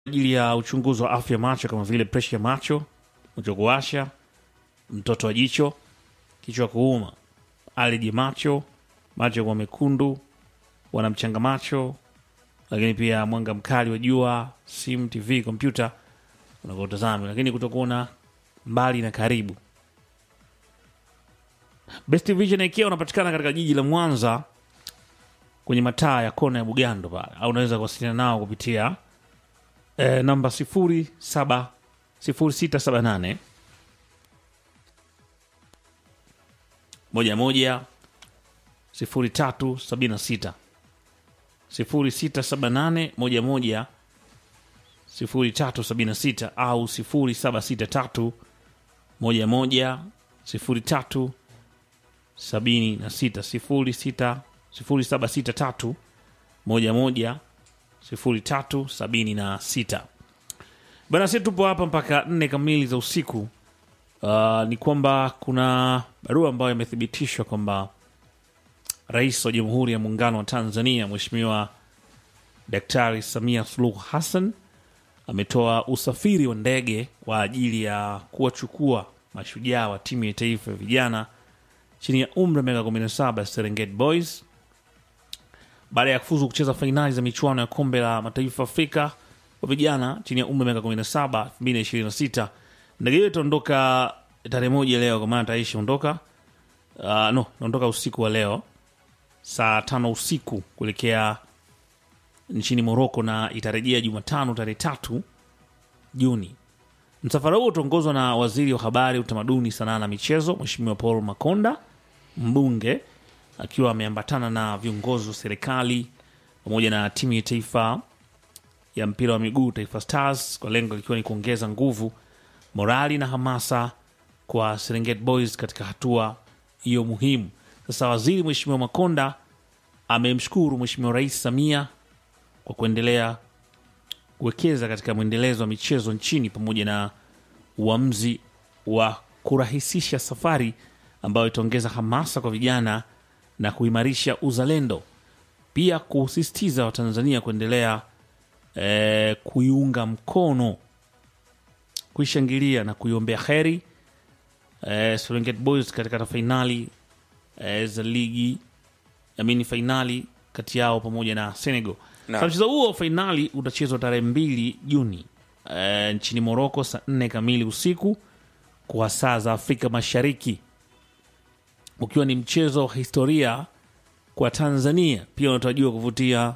ajili ya uchunguzi wa afya ya macho kama vile presha ya macho, macho kuwasha, mtoto wa jicho, kichwa kuuma, aleji ya macho, macho kuwa mekundu, wanamchanga macho, lakini pia mwanga mkali wa jua, simu, TV, kompyuta unavyotazama, lakini kutokuona mbali na karibu. Best Vision ikiwa unapatikana katika jiji la Mwanza kwenye mataa ya kona ya Bugando pale, au unaweza kuwasiliana nao kupitia eh, namba sifuri saba sifuri sita saba nane moja moja sifuri tatu sabini na sita sifuri sita saba nane moja moja sifuri tatu sabini na sita au sifuri saba sita tatu moja moja sifuri tatu sabini na sita sifuri sita sifuri saba sita tatu moja moja sifuri tatu sabini na sita bana si tupo hapa mpaka nne kamili za usiku uh, ni kwamba kuna barua ambayo imethibitishwa kwamba rais wa jamhuri ya muungano wa tanzania mheshimiwa daktari samia suluhu hassan ametoa usafiri wa ndege kwa ajili ya kuwachukua mashujaa wa timu ya taifa ya vijana chini ya umri wa miaka 17 ya Serengeti Boys baada ya kufuzu kucheza fainali za michuano ya kombe la mataifa Afrika kwa vijana chini ya umri wa miaka 17 2026. Ndege hiyo itaondoka tarehe moja leo, kwa maana taishi ondoka uh, no naondoka usiku wa leo saa tano usiku kuelekea nchini Moroko na itarejea Jumatano tarehe tatu Juni. Msafara huo utaongozwa na waziri wa habari, utamaduni, sanaa na michezo, Mheshimiwa Paul Makonda, mbunge akiwa ameambatana na viongozi wa serikali pamoja na timu ya taifa ya mpira wa miguu Taifa Stars, kwa lengo likiwa ni kuongeza nguvu, morali na hamasa kwa Serengeti Boys katika hatua hiyo muhimu. Sasa waziri Mheshimiwa Makonda amemshukuru Mheshimiwa Rais Samia kwa kuendelea kuwekeza katika mwendelezo wa michezo nchini pamoja na uamuzi wa kurahisisha safari ambayo itaongeza hamasa kwa vijana na kuimarisha uzalendo, pia kusisitiza Watanzania kuendelea eh, kuiunga mkono, kuishangilia na kuiombea heri eh, Serengeti Boys katika fainali eh, za ligi amini fainali kati yao pamoja na Senegal. Na. Sasa mchezo huo wa fainali utachezwa tarehe mbili Juni e, nchini Moroko saa nne kamili usiku kwa saa za Afrika Mashariki, ukiwa ni mchezo wa historia kwa Tanzania, pia unatarajiwa kuvutia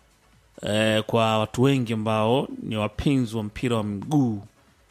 e, kwa watu wengi ambao ni wapenzi wa mpira wa miguu,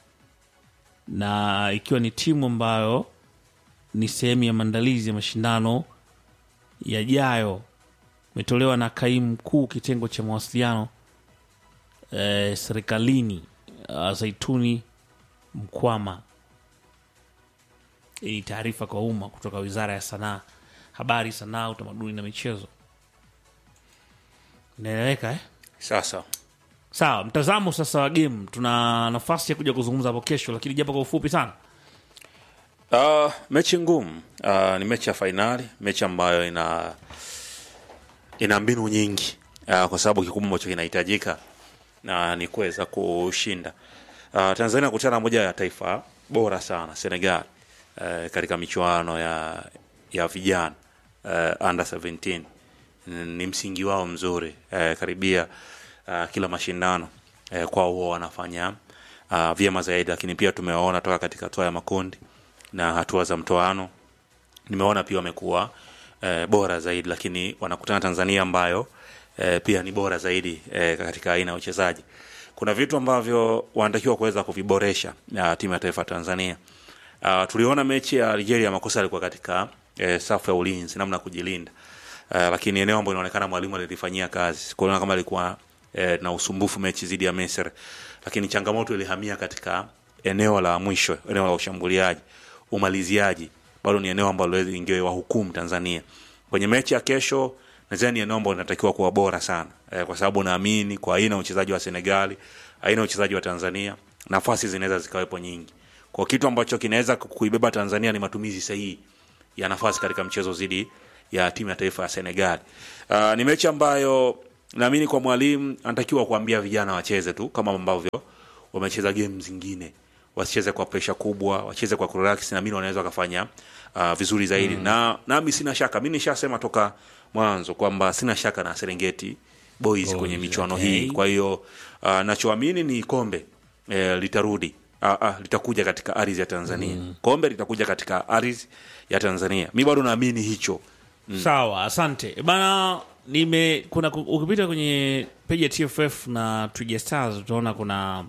na ikiwa ni timu ambayo ni sehemu ya maandalizi ya mashindano yajayo imetolewa na kaimu mkuu kitengo cha mawasiliano eh, serikalini uh, Zaituni Mkwama. Hii ni taarifa kwa umma kutoka Wizara ya Sanaa, Habari, Sanaa, Utamaduni na Michezo. Inaeleweka eh? Sasa Sawa, mtazamo sasa wa game, tuna nafasi ya kuja kuzungumza hapo kesho, lakini japo kwa ufupi sana. uh, mechi ngumu uh, ni mechi ya fainali, mechi ambayo ina ina mbinu nyingi uh, kwa sababu kikubwa ambacho kinahitajika na ni kuweza kushinda. Uh, Tanzania kutana na moja ya taifa bora sana Senegal uh, katika michuano ya ya vijana uh, under 17 ni msingi wao mzuri uh, karibia uh, kila mashindano uh, kwao huwa wanafanya uh, vyema zaidi, lakini pia tumewaona toka katika hatua ya makundi na hatua za mtoano nimeona pia wamekuwa eh, bora zaidi, lakini wanakutana Tanzania ambayo eh, pia ni bora zaidi eh, katika aina ya uchezaji. Kuna vitu ambavyo wanatakiwa kuweza kuviboresha uh, timu ya taifa ya Tanzania. Uh, tuliona mechi ya Algeria, makosa yalikuwa katika eh, safu ya ulinzi, namna ya kujilinda uh, lakini eneo ambalo inaonekana mwalimu alilifanyia kazi, kuona kama alikuwa eh, na usumbufu mechi dhidi ya Misri, lakini changamoto ilihamia katika eneo la mwisho, eneo la ushambuliaji, umaliziaji bado ni eneo ambalo ingewahukumu Tanzania kwenye mechi ya kesho. Nadhani ni eneo ambalo linatakiwa kuwa bora sana eh, kwa sababu naamini kwa aina ya uchezaji wa Senegali, aina ya uchezaji wa Tanzania, nafasi zinaweza zikawepo nyingi. Kwa kitu ambacho kinaweza kuibeba Tanzania ni matumizi sahihi ya nafasi katika mchezo dhidi ya timu ya taifa ya Senegali. Uh, ni mechi ambayo naamini kwa mwalimu anatakiwa kuambia vijana wacheze tu kama ambavyo wamecheza game zingine wasicheze kwa presha kubwa wacheze kwa kurelax naamini wanaweza wakafanya uh, vizuri zaidi mm. na nami sina shaka mi nishasema toka mwanzo kwamba sina shaka na serengeti boys Boys, kwenye michuano okay. hii kwa hiyo uh, nachoamini ni kombe eh, litarudi Ah, ah, litakuja katika ardhi ya tanzania mm. kombe litakuja katika ardhi ya tanzania mi bado naamini hicho sawa asante bana nime kuna ukipita kwenye peji ya tff na twiga stars utaona kuna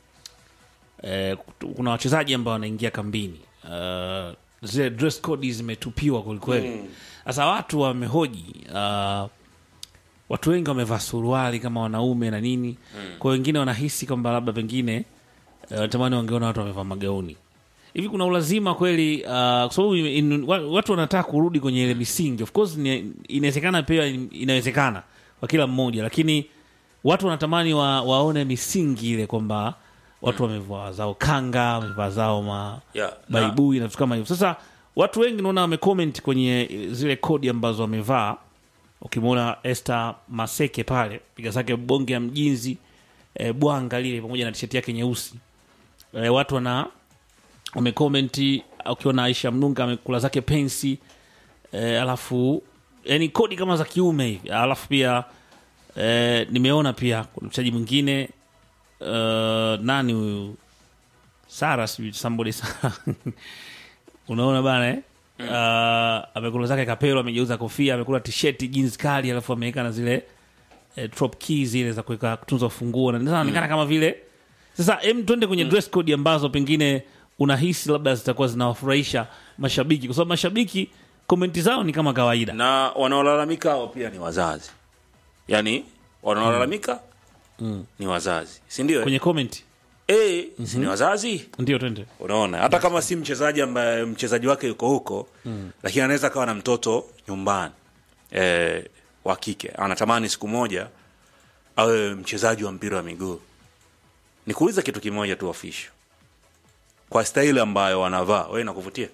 eh, kuna wachezaji ambao wanaingia kambini uh, zile dress code zimetupiwa kwelikweli sasa watu wamehoji uh, watu wengi wamevaa suruali kama wanaume na nini mm. kwa wengine wanahisi kwamba labda pengine uh, natamani wangeona watu wamevaa magauni hivi kuna ulazima kweli uh, kwa sababu in- in- wa- watu wanataka kurudi kwenye ile misingi of course ni- inawezekana pia inawezekana kwa kila mmoja lakini watu wanatamani wa, waone misingi ile kwamba watu wamevaa zao kanga wamevaa zao ma Yeah, na- baibui na vitu kama hivyo sasa watu wengi naona wamecomment kwenye zile kodi ambazo wamevaa ukimwona Esther Maseke pale piga zake bonge ya mjinzi e, bwanga lile pamoja na tisheti yake nyeusi e, watu wana wamekomenti ukiona Aisha Mnunga amekula zake pensi e, alafu yani kodi kama za kiume hivi alafu pia e, nimeona pia kuna mchezaji mwingine uh, nani huyu Sara sijui somebody Sara unaona bana eh? Uh, amekula zake kapelo amegeuza kofia amekula tisheti jeans kali alafu ameweka na zile eh, drop keys zile za kuweka kutunza ufunguo na inaonekana kama vile sasa em twende kwenye dress code ambazo pengine unahisi labda zitakuwa zinawafurahisha mashabiki kwa sababu mashabiki komenti zao ni kama kawaida na wanaolalamika hao pia ni wazazi yaani wanaolalamika ni wazazi sindio kwenye comment e, si ni wazazi ndio twende unaona hata kama si mchezaji ambaye mchezaji wake yuko huko mm. lakini anaweza kawa na mtoto nyumbani e, wa kike anatamani siku moja awe mchezaji wa mpira wa miguu nikuuliza kitu kimoja tu ofisho kwa staili ambayo wanavaa we nakuvutia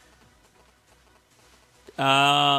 uh,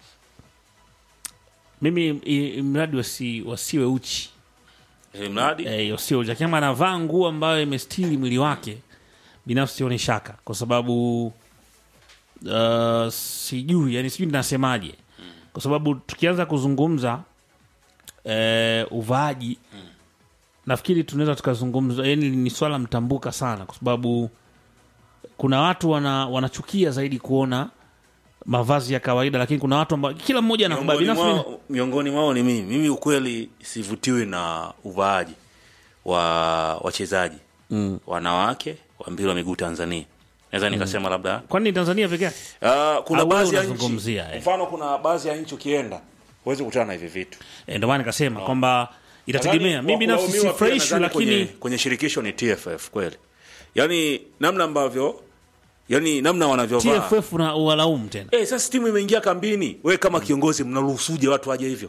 mimi i- i- mradi wasi, wasiwe uchi ili mradi eh, wasiwe uchi lakini kama anavaa nguo ambayo imestiri mwili wake binafsi sioni shaka kwa sababu uh, sijui yani sijui ninasemaje kwa sababu tukianza kuzungumza eh, uvaaji nafikiri tunaweza tukazungumza yani ni swala mtambuka sana kwa sababu kuna watu wana, wanachukia zaidi kuona mavazi ya kawaida lakini kuna watu ambao kila mmoja anakubali miongoni binafsi mimi- mwao, miongoni mwao ni mimi mimi ukweli sivutiwi na uvaaji wa wachezaji mm. wanawake wa mpira wa miguu tanzania naweza nikasema labda kwani Tanzania peke yake uh, kuna Au wewe baadhi ya nchi unazungumzia, eh. mfano kuna baadhi ya nchi ukienda huwezi kukutana na hivi vitu e, ndio maana nikasema kwamba itategemea Nadhani mimi binafsi wa kulaumiwa pia sifurahishwi nadhani kwenye, lakini kwenye shirikisho ni tff kweli yaani namna ambavyo yaani namna wanavyovaa TFF na uwalaumu tena Eh, sasa timu imeingia kambini we kama kiongozi mnaruhusuje watu waje hivyo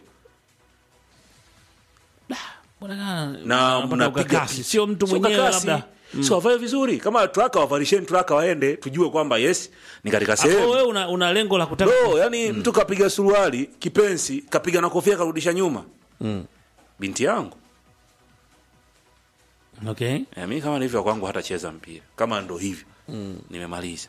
Mbona kama na wanapata mnapiga ukakasi? picha. sio mtu Sio mwenyewe ukakasi. labda si wavae vizuri kama traka wavalisheni traka waende tujue kwamba yes ni katika Hapo sehemu wewe una, una lengo la kutaka no yani mtu kapiga suruali kipensi kapiga na kofia karudisha nyuma binti yangu okay eh, mi kama ndivyo kwangu hatacheza mpira kama ndo hivyo nimemaliza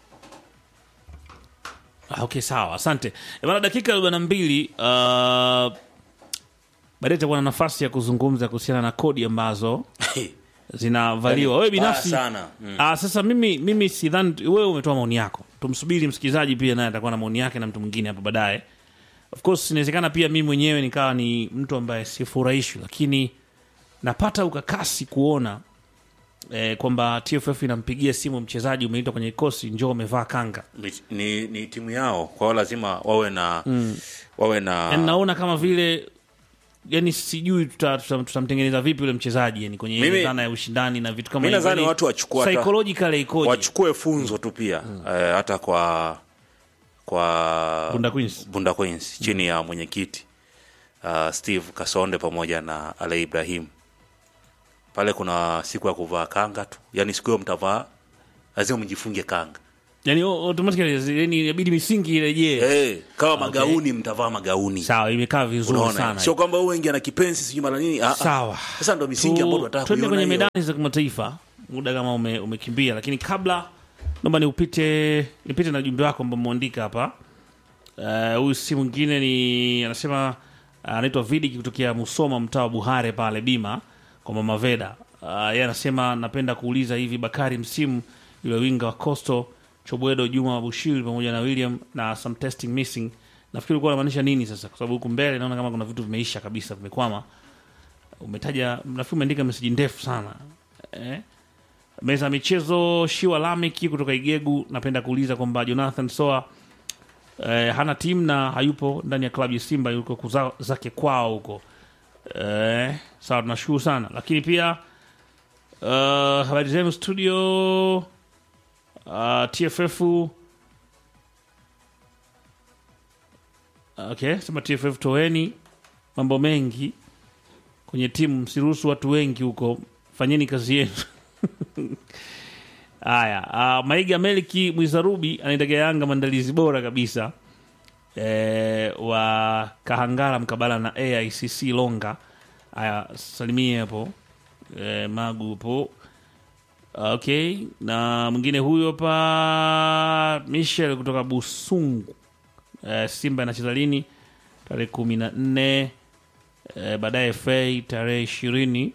Ah, okay sawa asante Eh, bana dakika arobaini na mbili uh, baadaye itakuwa na nafasi ya kuzungumza kuhusiana na kodi ambazo zinavaliwa wewe binafsi Baya sana. Mm. ah, sasa mimi mimi sidhani wewe umetoa maoni yako tumsubiri msikilizaji pia naye atakuwa na maoni yake na mtu mwingine hapo baadaye of course inawezekana pia mimi mwenyewe nikawa ni mtu ambaye sifurahishwi lakini napata ukakasi kuona eh, kwamba tff inampigia simu mchezaji umeitwa kwenye kikosi njoo umevaa kanga ni, ni, ni timu yao kwa hiyo lazima wawe na wawe na yani naona kama vile yani sijui tuta- tuta- tutamtengeneza vipi yule mchezaji yani kwenye ile Mimi- dhana ya ushindani na vitu kama mi hivyo. nadhani Yani, watu wachukua hata- psychologically ikoje wachukue funzo tu pia eh, hata kwa kwa Bunda Queens. Bunda Queens chini ya mwenyekiti uh, Steve Kasonde pamoja na Ale Ibrahim. Pale kuna siku ya kuvaa kanga tu, yaani siku hiyo mtavaa, lazima mjifunge kanga yani o- automatically yani inabidi misingi irejee hey, kama magauni mtavaa magauni sawa imekaa vizuri unaona sana sio kwamba wewe wengi ana kipenzi sijui mara nini Ah, ah. sawa sasa ndo misingi Tu- ambayo tunataka twende kuiona kwenye hiyo. medani za kimataifa muda kama ume, umekimbia lakini kabla naomba niupite nipite na jumbe wako ambao umeandika hapa Eh, huyu si mwingine ni anasema ah, anaitwa Vidiki kutokea Musoma mtaa wa Buhare pale Bima kwa Mama Veda. Uh, yeye anasema napenda kuuliza hivi Bakari msimu yule winga wa Coastal Chobwedo Juma Bushiri pamoja na William na some testing missing. Nafikiri ulikuwa unamaanisha nini sasa? Kwa sababu huku mbele naona kama kuna vitu vimeisha kabisa vimekwama. Umetaja nafikiri umeandika message ndefu sana. Eh? Meza ya michezo Shiwa Lamiki kutoka Igegu napenda kuuliza kwamba Jonathan Soa eh, hana timu na hayupo ndani ya klabu ya Simba, yuko kuza zake kwao huko. Eh, sawa, tunashukuru sana, lakini pia uh, habari zenu studio uh, TFF okay, sema TFF toeni mambo mengi kwenye timu, msiruhusu watu wengi huko, fanyeni kazi yenu. Haya, uh, Maiga Meliki Mwizarubi anaitakia Yanga maandalizi bora kabisa e, wa Kahangara mkabala na AICC Longa. Haya, salimie hapo e, Magu hapo. Okay, na mwingine huyo hapa Michel kutoka Busungu. E, Simba inacheza lini? Tarehe kumi na nne e, baadaye FA tarehe ishirini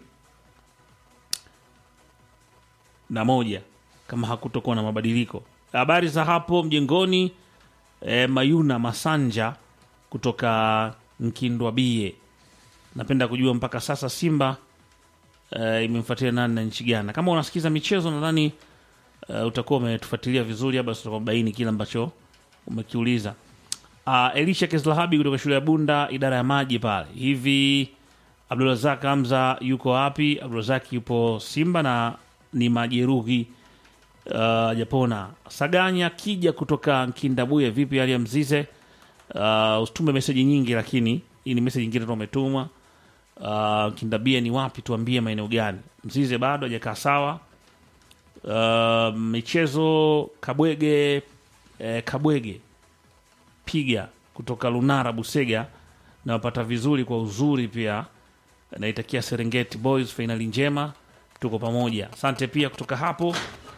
na moja kama hakutokuwa na mabadiliko. Habari za hapo mjengoni. E, Mayuna Masanja kutoka Nkindwa Bie, napenda kujua mpaka sasa Simba e, imemfuatilia nani na nchi gani? Kama unasikiza michezo nadhani e, utakuwa umetufuatilia vizuri, basi tutakuwa baini kile ambacho umekiuliza. Uh, Elisha Keslahabi kutoka shule ya Bunda, idara ya maji pale. Hivi Abdulrazak Hamza yuko wapi? Abdulrazak yupo Simba na ni majeruhi uh, japona. Saganya Kija kutoka Nkindabuye, vipi hali ya Mzize? Uh, usitume meseji nyingi, lakini hii ni meseji nyingine tu umetuma. Uh, Kindabie ni wapi? Tuambie maeneo gani? Mzize bado hajakaa sawa. Uh, michezo Kabwege eh, Kabwege piga kutoka Lunara Busega, nawapata vizuri kwa uzuri pia. Naitakia Serengeti Boys fainali njema, tuko pamoja. Asante pia kutoka hapo.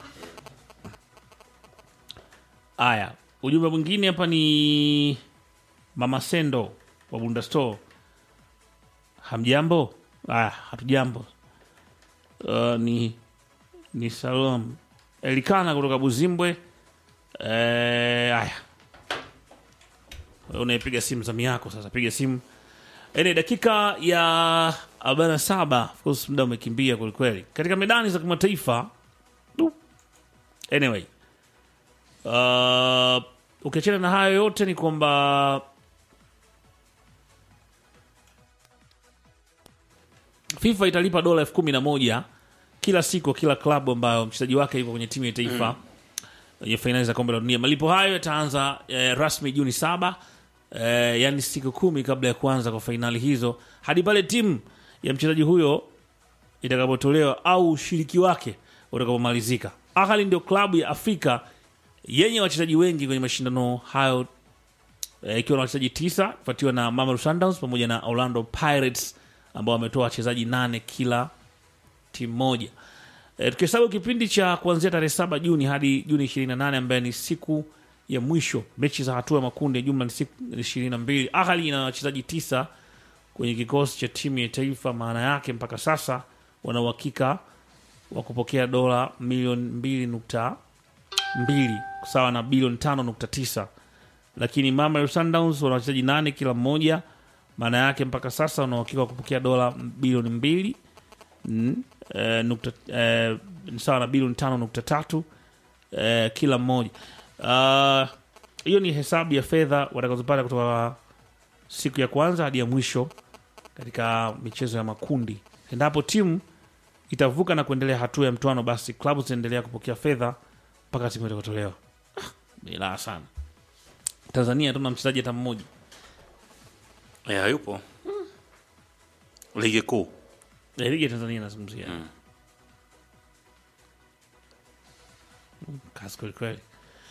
Aya, ujumbe mwingine hapa ni Mama Sendo wa Bunda Store. Hamjambo? Aya, hatujambo. Uh, ni ni Salom Elikana kutoka Buzimbwe. Eh, aya Wewe unaipiga simu zamu yako sasa, piga simu. Ene dakika ya 47, of course muda umekimbia kwelikweli katika medani za kimataifa. Du. Anyway, uh, ukiachana na hayo yote ni kwamba FIFA italipa dola elfu kumi na moja kila siku kila klabu ambayo mchezaji wake yuko kwenye timu ya taifa kwenye fainali za kombe la dunia. Malipo hayo yataanza eh, rasmi Juni saba eh, yani siku kumi kabla ya kuanza kwa fainali hizo hadi pale timu ya mchezaji huyo itakapotolewa au ushiriki wake utakapomalizika. Ahali ndio klabu ya Afrika yenye wachezaji wengi kwenye mashindano hayo eh, ikiwa na wachezaji tisa kufuatiwa na Mamelodi Sundowns pamoja na Orlando Pirates ambao wametoa wachezaji nane kila timu moja. E, tukihesabu kipindi cha kuanzia tarehe saba Juni hadi Juni 28 ambaye ni siku ya mwisho mechi za hatua ya makundi ya jumla ni siku 22. Ahali ina wachezaji tisa kwenye kikosi cha timu ya taifa. Maana yake mpaka sasa wana uhakika wa kupokea dola milioni mbili nukta mbili sawa na bilioni tano nukta tisa lakini Mamelodi Sundowns wana wachezaji nane kila mmoja. Maana yake mpaka sasa wana uhakika wa kupokea dola bilioni mbili mm, eh, nukta, eh, sawa na bilioni tano nukta tatu eh, kila mmoja. Ah, Hiyo ni hesabu ya fedha watakazopata kutoka siku ya kwanza hadi ya mwisho katika michezo ya makundi. Endapo timu itavuka na kuendelea hatua ya mtoano, basi klabu zitaendelea kupokea fedha mpaka timu itakapotolewa. Ah, Bilaa sana. Tanzania hatuna mchezaji hata mmoja. ya yupo ligi kuu Eh, ligi ya Tanzania nazungumzia kazi kweli kweli.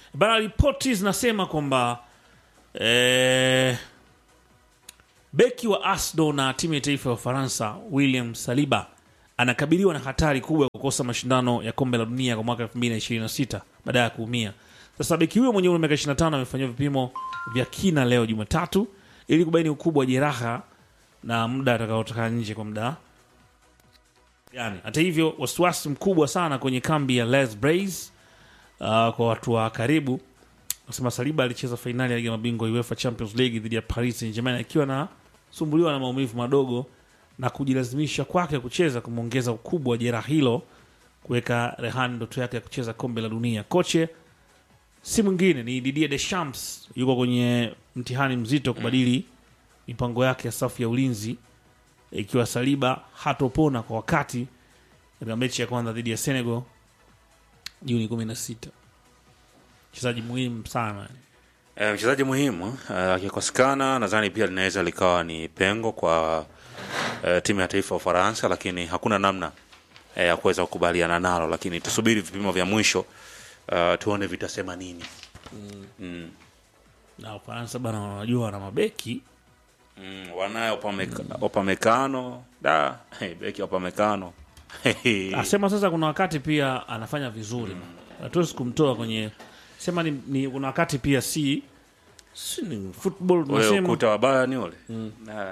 bana ripoti zinasema kwamba eh, beki wa Arsenal na timu ya taifa ya Ufaransa William Saliba anakabiliwa na hatari kubwa ya kukosa mashindano ya kombe la dunia kwa mwaka 2026 baada ya kuumia. Sasa beki huyo mwenye umri wa miaka 25 amefanyiwa vipimo vya kina leo Jumatatu ili kubaini ukubwa wa jeraha na muda atakaotoka nje kwa muda yani. Hata hivyo, wasiwasi mkubwa sana kwenye kambi ya Les Brais uh, kwa watu wa karibu nasema Saliba alicheza fainali ya ligi ya mabingwa UEFA Champions League dhidi ya Paris Saint-Germain akiwa na sumbuliwa na maumivu madogo na kujilazimisha kwake kucheza kumwongeza ukubwa wa jeraha hilo kuweka rehani ndoto yake ya kucheza kombe la dunia. Koche si mwingine ni Didier Deschamps, yuko kwenye mtihani mzito kubadili mipango yake ya safu ya ulinzi ikiwa Saliba hatopona kwa wakati katika mechi ya kwanza dhidi ya Senegal Juni 16. Mchezaji muhimu sana. E, mchezaji muhimu eh, akikosekana nadhani pia linaweza likawa ni pengo kwa e, timu ya taifa ya Ufaransa, lakini hakuna namna e, ya kuweza kukubaliana nalo, lakini tusubiri vipimo vya mwisho uh, tuone vitasema nini. Mm. Na Ufaransa bana, wanajua wana mabeki Mm, wanayo Opameka- Opamecano da hey, beki Opamecano asema sasa, kuna wakati pia anafanya vizuri, hatuwezi kumtoa kwenye sema ni, ni kuna wakati pia si si ni football ule tunasema. ukuta wa Bayern ule Ah.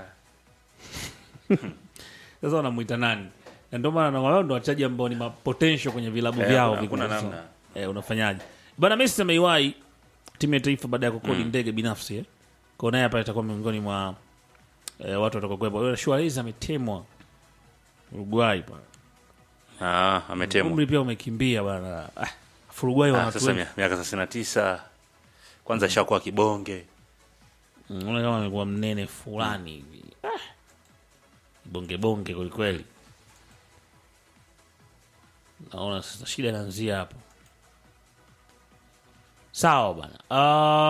Sasa wanamuita nani? Na ndio maana wao ndo wachaji ambao ni ma potential kwenye vilabu Eh, vyao hakuna- vikubwa hakuna sana. namna. Eh, unafanyaje bana? Messi ameiwahi timu ya taifa baada ya kukodi ndege binafsi eh. Kwa naye hapa itakuwa miongoni mwa eh, watu watakaokuwepo. Suarez ametemwa Uruguay bana. Ah, ametemwa Umri pia umekimbia bana. Ah, Uruguay wana Ah, watu sasa wengi. mia- miaka thelathini na tisa kwanza shakuwa kibonge Mm, Unaona kama amekuwa mnene fulani hivi. Ah. Bonge bonge kwelikweli. Naona sasa shida inaanzia hapo. Sawa bana. Ah,